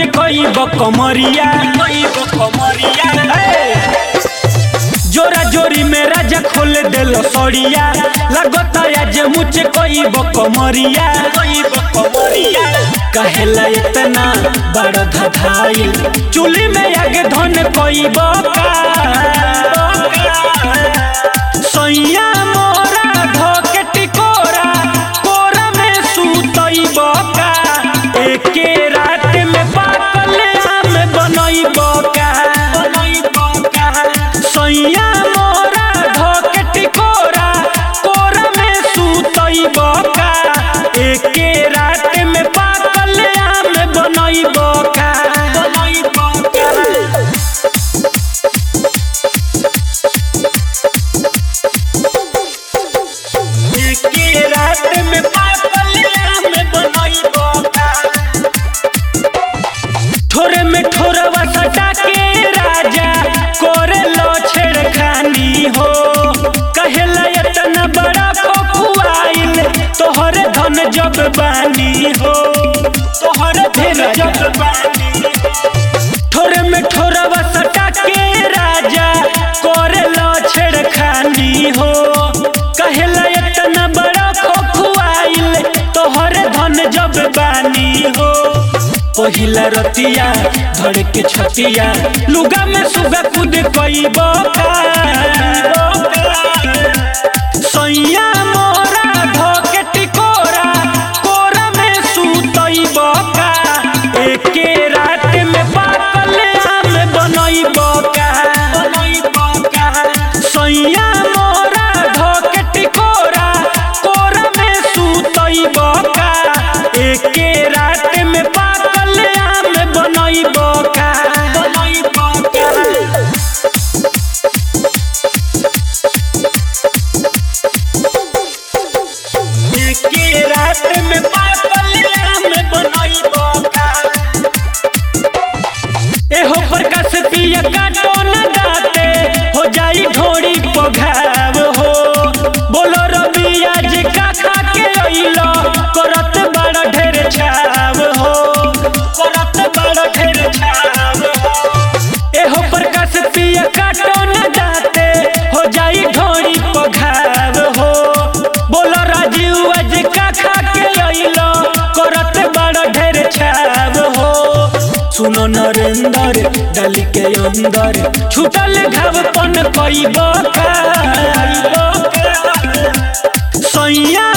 कई कमरिया जोरा जोरी में राजा खोल दिल सड़िया लगता आज मुझे कई कमरिया कहेला इतना बड़ धधाई चूल्ही में आगे धन कई बका सैया मोरा धोके टिकोरा कोरा में सुतई बका एके रात में पाकल आम बनई बका सैया मोरा धोके टिकोरा कोरा में सुतई बका एके रात में पाकल आम बनई बका बनई बका के रात में पागल आम बनई बका ठोरे में ठोरवा सटा के राजा कोरे लो छेड़खानी हो कहेला इतना बड़ा खोखुआइल तोहरे धन जब बानी हो तोहरे धन जब बानी ठोरे में ठोरवा सटा के राजा कोरे लो छेड़खानी हो कहेला इतना बड़ा खोखुआइल तोहरे धन जब बानी हो पहिला रतिया धड़ के छतिया लुगा में सुगा कूद कई बका सैया मोरा धोके टिकोरा कोरा में सुतई बका एके रात में पाकल आम बनई बका सैया मोरा धोके टिकोरा कोरा में सुतई बका एके रात में पाकल आम बनई बका बनई बका के रात में पागल आम बनई बका एहो प्रकाश पिया काटो न दाते हो जाई ढोड़ी पघाव हो बोलो रवि आज का खा के अइलो करत बड़ा ढेर छाव हो करत बड़ा ढेर छाव हो एहो प्रकाश पिया काटो न दाते हो जाई ढोड़ी पघाव हो बोलो राजीव आज का खा के अइलो करत बड़ा ढेर छाव हो सुनो नरेंद्र डाली के अंदर छूटल घाव पन कई बका सैया